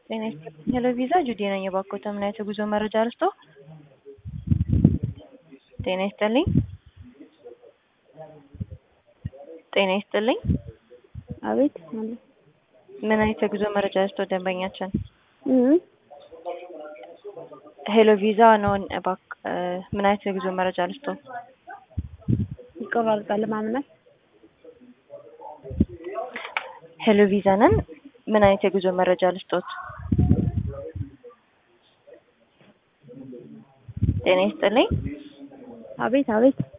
ጤና ይስጥልኝ ሄሎ ቪዛ ጁዲ ነኝ። የባኮተ ምን አይነት የጉዞ መረጃ ልስጦ? ጤና ይስጥልኝ ጤና ይስጥልኝ አቤት ማለት ምን አይነት የጉዞ መረጃ ልስጦ? ደንበኛችን እህ ሄሎ ቪዛ ነው። እባክ ምን አይነት የጉዞ መረጃ ልስጦ? ይቆራርጣል ማምናል ሄሎ ቪዛ ነን። ምን አይነት የጉዞ መረጃ ልስጦት? ጤና ይስጥልኝ አቤት አቤት